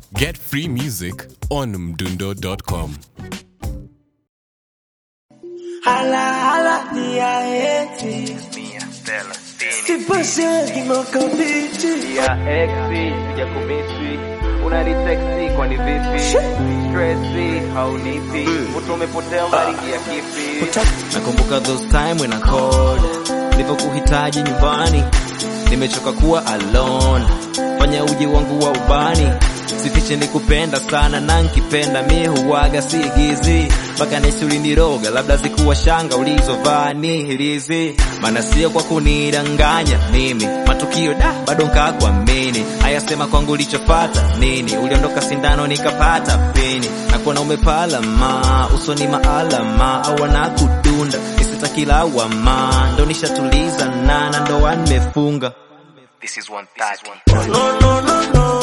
Get free music on mdundo.com. Hala, hala, tia eti. Sipashe kinoko bichi. ya exi sija kumisi unaniteksi kwani vipi stresi haunipi mtu umepotea unaringia kipi nakumbuka those time when I called nilivyokuhitaji nyumbani nimechoka kuwa alone fanya uji wangu wa ubani sifiche nikupenda sana na nkipenda mi huwaga sigizi mpaka nesi uliniroga labda zikuwa shanga ulizovaa ni hirizi maana sio kwa kunidanganya mimi matukio da bado nkakuamini ayasema kwangu ulichopata nini uliondoka sindano nikapata pini nakuona umepalama usoni maalama au wanakudunda isitakilawama ndo nishatuliza nana ndoa nimefunga This is 130. No, no, no, no.